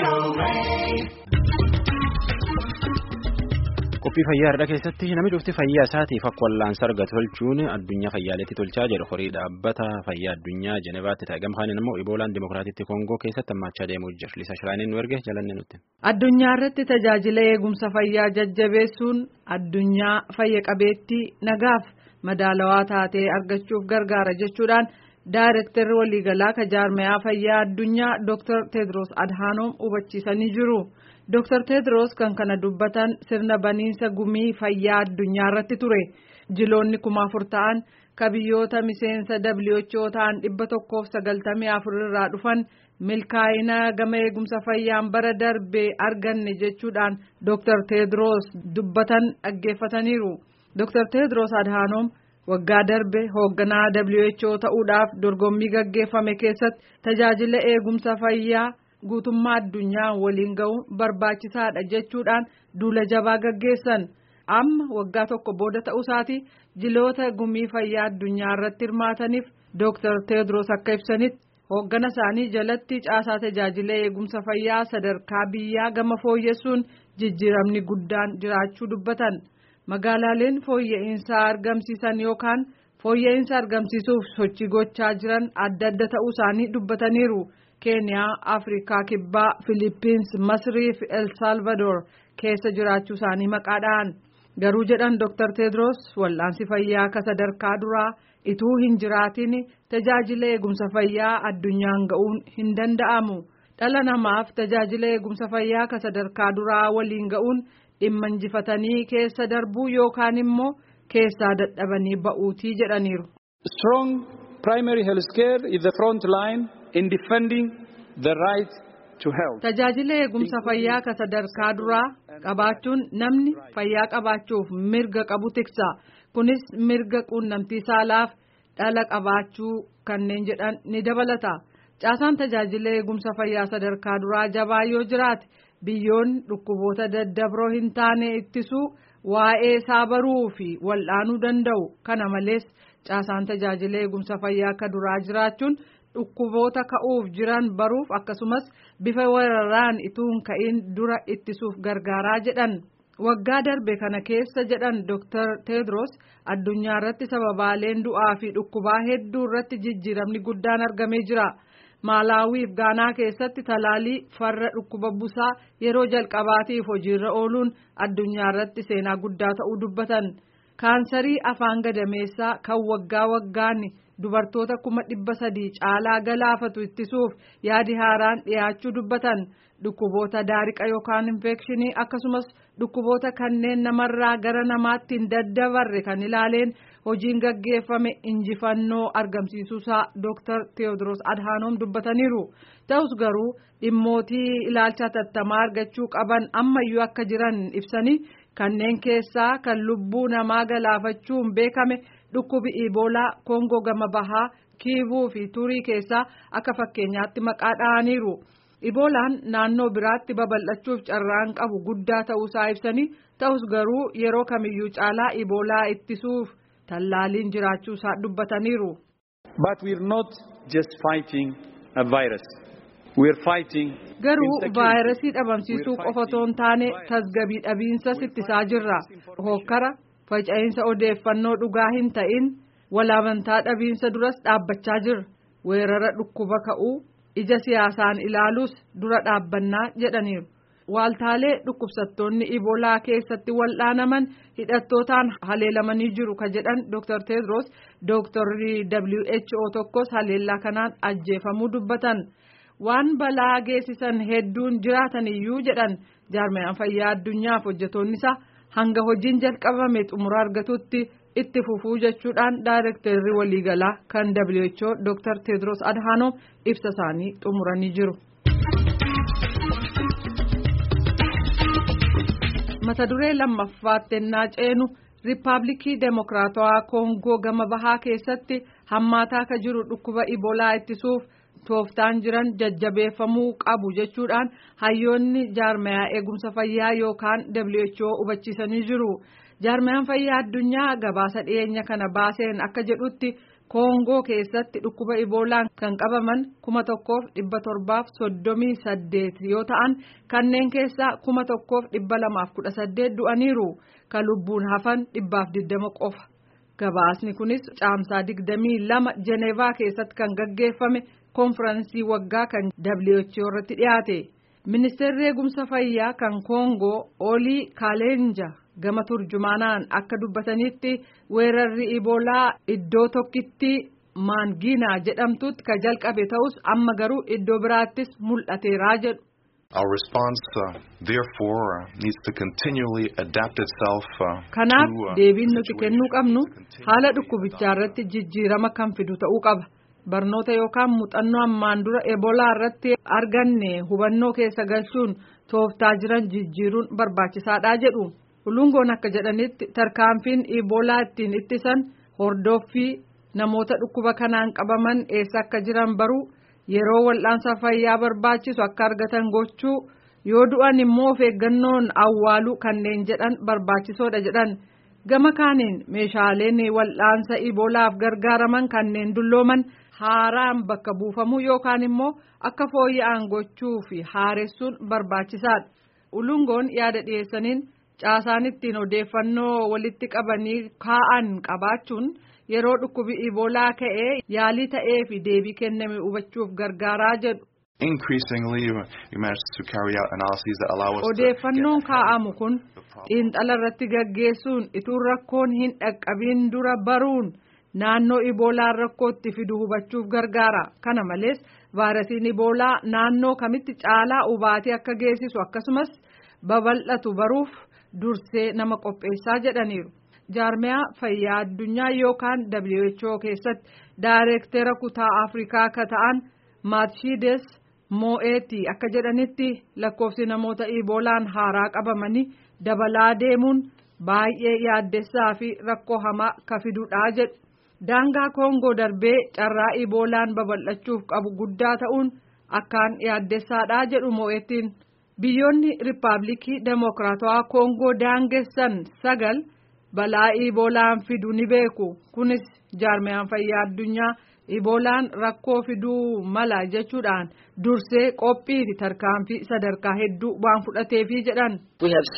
Qophii fayyaa har'a keessatti namni dhufti fayyaa isaatiif akka wallaansa argatu tolchuun addunyaa fayyaaleetti tolchaa jedhu horii dhaabbata fayyaa addunyaa Jenevaatti ta'e gamkaan immoo Iboolaan Dimookiraatiitti Koongoo keessatti hammachaa deemuu jira. Liisa Shiraaniin nu erge jalanne nutti. Addunyaa irratti tajaajila eegumsa fayyaa jajjabeessuun addunyaa fayya qabeettii nagaaf madaalawaa taatee argachuuf gargaara jechuudhaan daayirektarri waliigalaa ka jaarmayaa fayyaa addunyaa Dr. Tedros Adhanom hubachiisanii jiru. Dr. Tedros kan kana dubbatan sirna baniinsa gumii fayyaa addunyaa irratti ture. Jiloonni kuma afur ta'an ka biyyoota miseensa WHO ta'an dhibba tokkoof sagaltamii afur irraa dhufan milkaa'ina gama eegumsa fayyaan bara darbee arganne jechuudhaan Dr. Tedros dubbatan dhaggeeffataniiru. Dr. Tedros Adhanom waggaa darbe hoogganaa WHO ta'uudhaaf dorgommii gaggeeffame keessatti tajaajila eegumsa fayyaa. guutummaa addunyaa waliin ga'uun barbaachisaadha jechuudhaan duula jabaa gaggeessan amma waggaa tokko booda ta'uusaati jiloota gumii fayyaa addunyaa irratti hirmaataniif Dr. Tedros akka ibsanitti hooggana isaanii jalatti caasaa tajaajila eegumsa fayyaa sadarkaa biyyaa gama fooyyessuun jijjiiramni guddaan jiraachuu dubbatan magaalaaleen fooyya'insa argamsiisan yookaan fooyya'insa argamsiisuuf sochii gochaa jiran adda adda ta'uu isaanii dubbataniiru. keeniyaa afrikaa kibbaa filiippiins masrii fi el salvador keessa jiraachuu isaanii maqaadhaan garuu jedhan dr tedros wal'aansi fayyaa ka sadarkaa duraa ituu hin jiraatin tajaajila eegumsa fayyaa addunyaan ga'uun hin danda'amu dhala namaaf tajaajila eegumsa fayyaa ka sadarkaa duraa waliin ga'uun dhimma injifatanii keessa darbuu yookaan immoo keessaa dadhabanii ba'uutii jedhaniiru. strong primary health care is the front line. in defending the right to health. Tajaajila eegumsa fayyaa ka sadarkaa duraa qabaachuun namni fayyaa qabaachuuf mirga qabu tiksa. Kunis mirga quunnamtii saalaaf dhala qabaachuu kanneen jedhan ni dabalata. Caasaan tajaajila eegumsa fayyaa sadarkaa duraa jabaa yoo jiraate biyyoonni dhukkuboota daddabroo hin taane ittisuu waa'ee isaa baruu fi wal'aanuu danda'u. Kana malees caasaan tajaajila eegumsa fayyaa akka duraa jiraachuun. dhukkuboota ka'uuf jiran baruuf akkasumas bifa weeraraan ituun ka'in dura ittisuuf gargaaraa jedhan waggaa darbe kana keessa jedhan Dr. Tedros addunyaa irratti sababaaleen du'aa fi dhukkubaa hedduu irratti jijjiiramni guddaan argamee jira. Maalaawiif Gaanaa keessatti talaalii farra dhukkuba busaa yeroo jalqabaatiif hojiirra ooluun addunyaa irratti seenaa guddaa ta'uu dubbatan. Kaansarii afaan gadameessaa kan waggaa waggaan dubartoota kuma dhibba sadii caalaa galaafatu ittisuuf yaadi haaraan dhiyaachuu dubbatan dhukkuboota daariqa yookaan infekshinii akkasumas dhukkuboota kanneen namarraa gara namaatti hin daddabarre kan ilaaleen hojiin gaggeeffame injifannoo argamsiisuusaa Dr. Teewodiroos Adhaanoom dubbataniiru ta'us garuu dhimmootii ilaalcha tattamaa argachuu qaban ammayyuu akka jiran ibsanii kanneen keessaa kan lubbuu namaa galaafachuun beekame. dhukkubi iboolaa koongoo gama bahaa kiivuu fi turii keessaa akka fakkeenyaatti maqaa dha'aniiru iboolaan naannoo biraatti babal'achuuf carraan qabu guddaa ta'uusaa ibsanii ta'us garuu yeroo kamiyyuu caalaa iboolaa ittisuuf tallaaliin jiraachuusaa dubbataniiru. But we are not just fighting a virus. We are fighting garuu vaayirasii dhabamsiisuu qofa otoo hin taane tasgabii dhabiinsas ittisaa jirra hokkara. faca'insa odeeffannoo dhugaa hin ta'in walaamantaa dhabiinsa duras dhaabbachaa jirra weerara dhukkuba ka'uu ija siyaasaan ilaaluus dura dhaabbannaa jedhaniiru waaltaalee dhukkubsattoonni iboolaa keessatti wal'aanaman hidhattootaan haleelamanii jiru ka jedhan dr tedros dooktarri who tokkos haleellaa kanaan ajjeefamuu dubbatan waan balaa geessisan hedduun jiraatan iyyuu jedhan jaarmayaan fayyaa addunyaaf hojjetoonni isaa. hanga hojiin jalqabame xumura argatutti itti fufuu jechuudhaan daayirektarri waliigalaa kan WHO Dr. Tedros Adhanom ibsa isaanii xumuranii jiru. mata duree lammaffaatti ennaa ceenu riippaabilikii deemokiraatawaa koongoo gama bahaa keessatti hammaataa ka jiru dhukkuba iboolaa ittisuuf tooftaan jiran jajjabeeffamuu qabu jechuudhaan hayyoonni jaarmayaa eegumsa fayyaa yookaan WHO hubachiisanii jiru. jaarmiyaan fayyaa addunyaa gabaasa dhiyeenya kana baaseen akka jedhutti koongoo keessatti dhukkuba iboolaan kan qabaman kuma tokkoof dhibba torbaaf soddomii saddeet yoo ta'an kanneen keessaa kuma tokkoof dhibba lamaaf kudha saddeet du'aniiru kan lubbuun hafan dhibbaaf digdama qofa. gabaasni kunis caamsaa digdamii lama jeneevaa keessatti kan gaggeeffame koonfiraansii waggaa kan WHO irratti dhiyaate ministeerri eegumsa fayyaa kan koongoo olii kaaleenja gama turjumaanaan akka dubbatanitti weerarri iboolaa iddoo tokkitti maangiinaa jedhamtutti ka jalqabe ta'us amma garuu iddoo biraattis mul'ateeraa jedhu. Our response, uh, therefore, uh, needs to continually adapt itself. Uh, Kanaaf to, uh, deebiin the nuti situation. kennuu qabnu To continue haala to dhukkubichaa irratti jijjiirama kan fidu ta'uu qaba. Barnoota yookaan muuxannoo ammaan dura ebolaa irratti arganne hubannoo keessa galchuun tooftaa jiran jijjiiruun barbaachisaadha jedhu. Ulungoon akka jedhanitti tarkaanfiin ibolaa ittiin ittisan hordoffii namoota dhukkuba kanaan qabaman eessa akka jiran baruu yeroo wal'aansa fayyaa barbaachisu akka argatan gochuu yoo du'an immoo of eeggannoon awwaaluu kanneen jedhan barbaachisoodha jedhan gama kaaniin meeshaaleen wal'aansa ibolaaf gargaaraman kanneen dullooman haaraan bakka buufamuu yookaan immoo akka fooyya'an gochuu fi haaressuun barbaachisaadha ulungoon yaada dhiyeessaniin caasaan ittiin odeeffannoo walitti qabanii kaa'an qabaachuun yeroo dhukkubi ibolaa ka'ee yaalii ta'ee fi deebii kenname hubachuuf gargaaraa jedhu. Increasingly, uh, we managed to carry out analyses that allow us to Odeeffannoon get kaa'amu kun the problem. xiinxala irratti gaggeessuun ituu rakkoon hin dhaqqabiin dura baruun naannoo iboolaan rakkootti fidu hubachuuf gargaara. Kana malees vaayirasiin iboolaa naannoo kamitti caalaa hubaatee akka geessisu akkasumas babal'atu baruuf dursee nama qopheessaa jedhaniiru. Jaarmiyaa fayyaa addunyaa yookaan WHO keessatti daayireektera kutaa Afrikaa akka ta'an Maatshiides Moo'eetii akka jedhanitti lakkoofsi namoota iboolaan haaraa qabamanii dabalaa deemuun baay'ee yaaddessaa fi rakkoo hamaa ka fidudha jedhu. Daangaa Koongoo darbee carraa iboolaan babal'achuuf qabu guddaa ta'uun akkaan yaaddessaadha jedhu Moo'eetiin. Biyyoonni Riippaabilikii Demokiraatawaa Koongoo daangessan sagal balaa iboolaan fidu ni beeku. Kunis jaarmiyaan fayyaa addunyaa iboolaan rakkoo fiduu mala jechuudhaan dursee qophii fi tarkaanfii sadarkaa hedduu waan fudhateefi jedhan. We have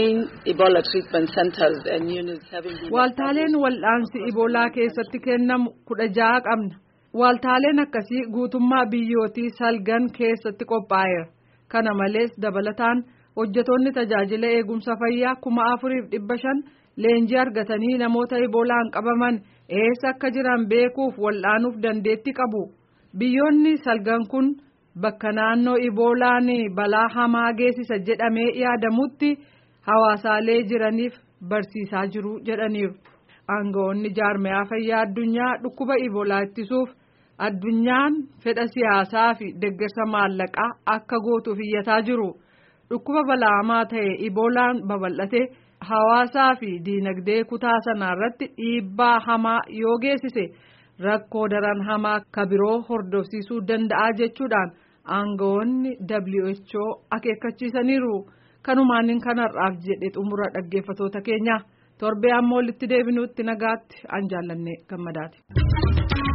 16 Ebola treatment centers and units having been Waaltaaleen wal'aansi iboolaa keessatti kennamu kudha ja'a qabna. Waaltaaleen akkasii guutummaa biyyootii salgan keessatti qophaa'eera. Kana malees dabalataan hojjetoonni tajaajila eegumsa fayyaa kuma afuriif dhibba shan leenjii argatanii namoota iboolaan qabaman eessa akka jiran beekuuf wal'aanuuf dandeetti qabu. Biyyoonni salgan kun bakka naannoo iboolaan balaa hamaa geessisa jedhamee yaadamutti hawaasaalee jiraniif barsiisaa jiru jedhaniiru. Aangawoonni jaarmiyaa fayyaa addunyaa dhukkuba iboolaa ittisuuf addunyaan fedha siyaasaa fi deeggarsa maallaqaa akka gootuuf iyyataa jiru. Dhukkuba balaamaa ta'e iboolaan babal'ate hawaasaa fi diinagdee kutaa sanaa irratti dhiibbaa hamaa yoo geessise rakkoo daran hamaa ka biroo hordofsiisuu danda'a jechuudhaan aangawoonni WHO akeekkachiisaniiru. Kanumaan kanarraaf jedhe xumura dhaggeeffatoota keenya torbee ammoo walitti deebinuutti nagaatti an jaallanne gammadaati.